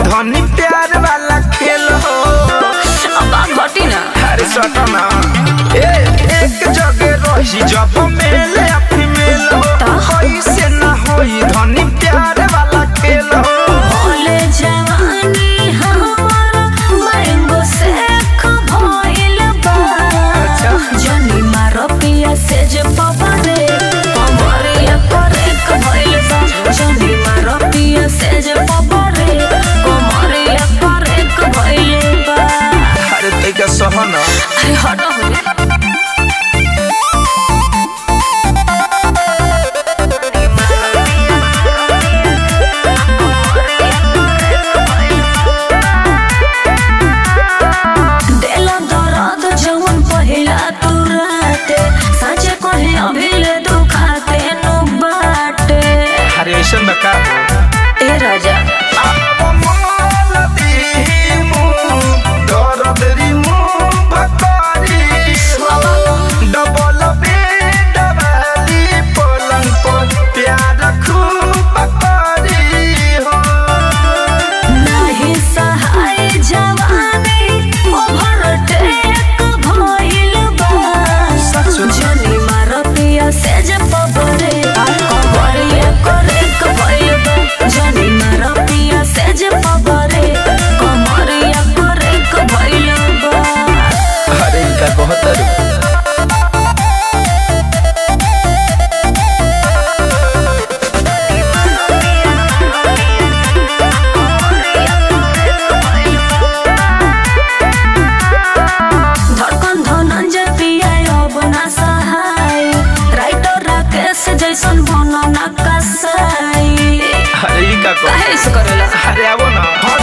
धनी प्यार वाला खेल हो अब बात घटी ना अरे सटना ए एक जगह रही जब मेले फीमेल हो कैसे ना होई धनी प्यार वाला खेल हो बोले जवानी हमार मैंगो से भइल बा जनी मारो पिया से जे पवरे कमरिया करे भइल बा जनी मारो पिया से जे पवरे कमरिया करे भइल बा अरे तैका सहना अरे हटो हो देला दर्द जवन पहिला तू राते साँचे कहे अभिले दुखाते नु बाटे अरे ऐसा न का ए राजा डबल बेड वाली पलंग पर प्यार खूब करी हो नाही सहाय जवानी ओवरटेक भइल बा जनी मार पिया से जे पबरे कबरिया करे भइल बा जनी मार पिया से जे पबरे कमरिया करे भइल बा अरे इनका बहुत अरे धड़कन धनंजय पिया अब ना सहाय राइटर राकेश जैसन बनो ना कसाई अरे ई का कहो? काहे से करेला अरे आवो ना